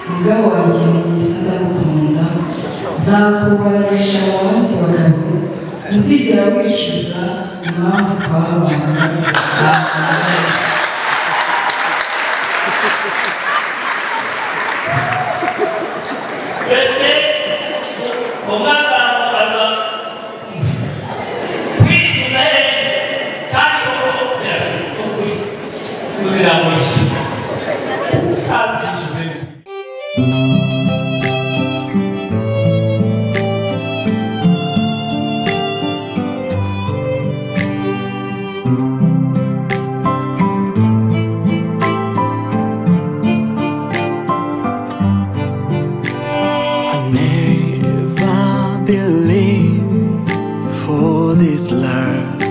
umugabo wanjye mwiza ndagukunda nzakubanisha mu bandi bagabo ntuzigera wicuza impamvu twabanye twese mu mwaka wa muganga kwirinda he kandi ubu kuzira mu ishyize ntazinjizemo I never believed for this love.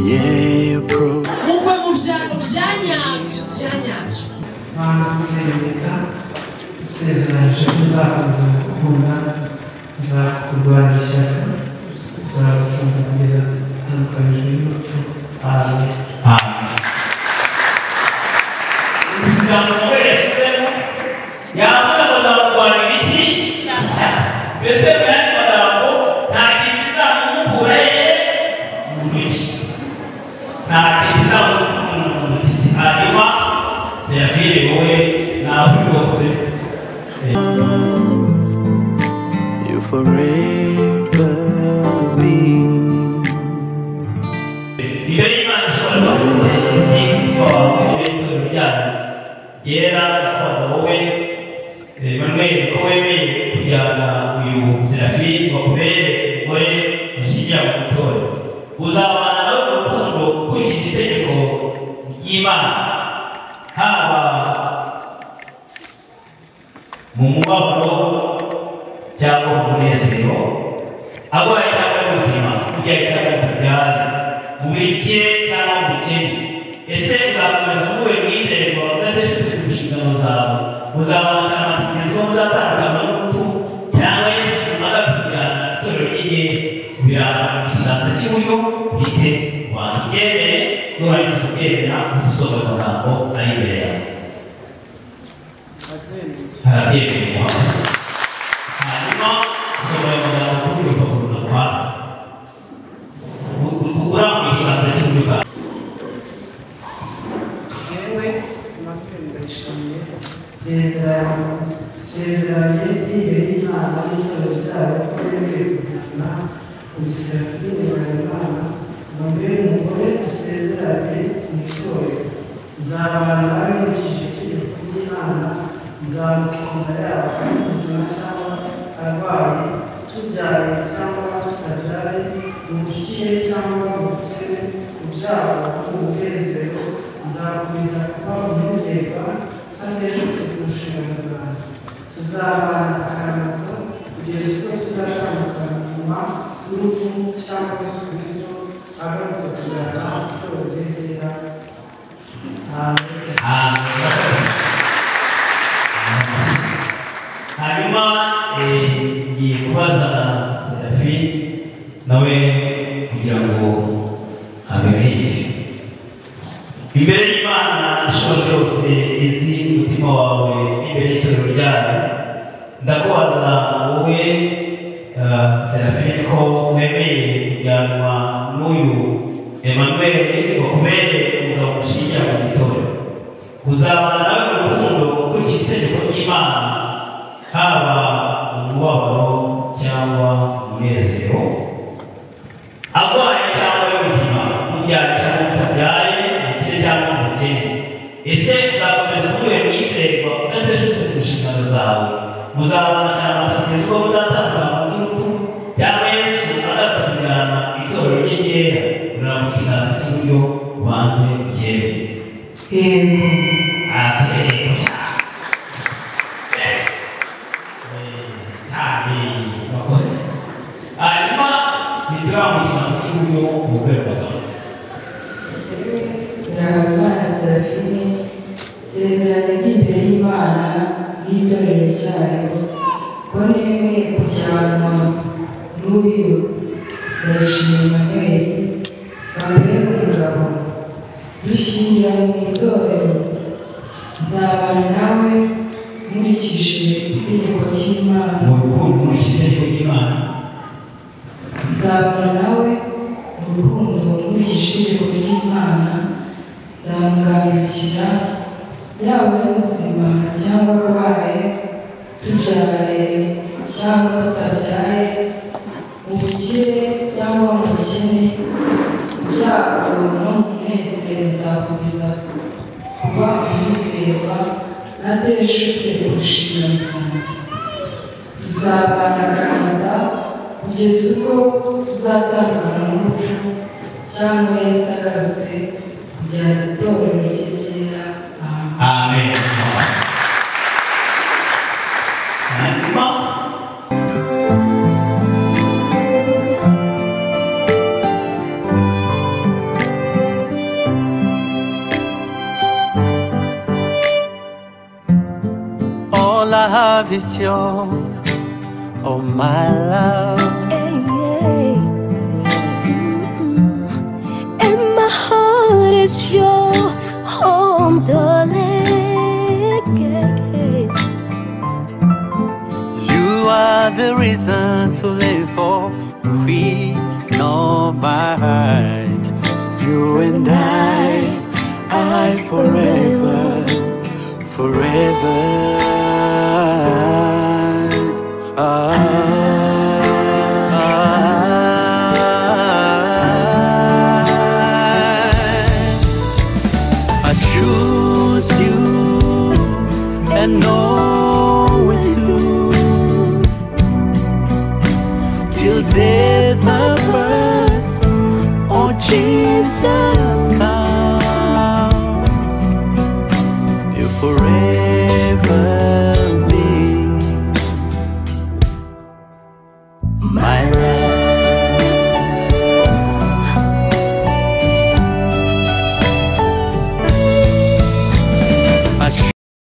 Yeah, bro. ubwo mu byago bya nyabyo bya nyabyo banatwereka usezeranyije ko nzakomeza gukunda nzakurwanya ishyaka nzagukunda kugeza tandukanijwe n'urupfu amen isiganwa ukoreshejeho yambaye amagambo abiri iki ishyaka mbese mu yandi magambo nta kintu kizamuhura ye mu ntoki nta kintu kizamuhura mu ntoki hanyuma serivire wowe nawe rwose You forever be. ibe y'imana ishobora kuba isi ikaba ibitoro byayo yera ndakubaza wowe emmanuel ko wemeye kujyana uyu serafini bakubere umugore mushyingira mu itorero uzabana nawe mu rukundo ukurikije itegeko ry'imana haba mu mubabaro cyangwa mu munezero arwaye cyangwa ari muzima kurya cyangwa mu kagare mu bikire cyangwa mu bukene ese uzakomeza muhuye mwizerwa udadeshutse ku nshingano zawe muzabana amatumizo muzatandukana n'urupfu cyangwa yesu umaze kutujyana itorero ry'igihe biraranga ikiganza cy'iburyo ufite kubanza ubyemere nurangiza kubyemera usohoza amagambo ari imbere yawe harabyemeye muhazi hanyuma usohoye amagambo kuri urupapuro rutwara ukura mu kiganza cy'iburyo yewe nabyo ndayishimiye sezeranye imbere y'imana n'itorero ryayo ko yemeye kujyana umusirafini wa imana nabyo umugore usezeranye mu itorero nzabana nawe nkurikije itegeko ry'imana nzamukunda yaba ari muzima cyangwa arwaye tubyaye cyangwa tutabyaye mu bukire cyangwa mu bukene mu byago mu munezero nzakomeza kuba umwizerwa hateshutse ku nshingano zanjye tuzabana akaramato kugeza ubwo tuzatandukanwa n'urupfu cyangwa Yesu Kristo agarutse kuzana itorero ryegera amen hanyuma eh, ngiye kubaza na serafi nawe kugira ngo abimenye imbere y'imana ishobora byose izi umutima wawe n'imbere y'itorero ryayo ndakubaza wowe eh, serafine ko wemeye kujyanwa n'uyu emmanuel bakumere umugabo mushingira mu itorero uzabana nawe mu rukundo ukurikije itegeko ry'imana haba mu mubabaro cyangwa mu munezero arwaye cyangwa ari muzima mubyaye cyangwa mutabyaye umukire cyangwa umukene ese uzakomeza kubuye mwizerwa udateshutse ku nshingano zawe muzabana akaramata kugeza ubwo muzatandukanywa n'urupfu cyangwa yesu agatungana itorero rye ryera uraramba ikiganza cy'iburyo ubanze yewe yego amen amen wakoze hanyuma nitwa mu kiganza cy'iburyo umugore w'abagabo Ndabona Serafine nsezeranye n'imbere y'Imana n'itorero ryayo ko nemeye kujyanwa n'uyu ndashima Emmanuel wambaye umugabo dushingira mu itorero nzabana nawe nkurikije itegeko ry'imana mu rukundo nkurikije itegeko ry'imana nzabana nawe mu rukundo nkurikije itegeko ry'imana nzamugarukira yaba ari muzima cyangwa arwaye tubyaye cyangwa tutabyaye mu bukire cyangwa mu bukene mu byago no mu munezero nzakomeza kuba umwizerwa ateshutse ku nshingano zanjye tuzabana Canada kugeza ubwo tuzatandukana n'urupfu cyangwa Yesu agarutse kugira ngo itorero rye ryera ahantu amen hanyuma All I have is yours, oh my love. Hey, hey. And my heart is your home, darling. Yeah, yeah. You are the reason to live for. We know my heart. You and I, I forever, forever. I, I choose you and always do till death apart. Oh Jesus comes, you forever be my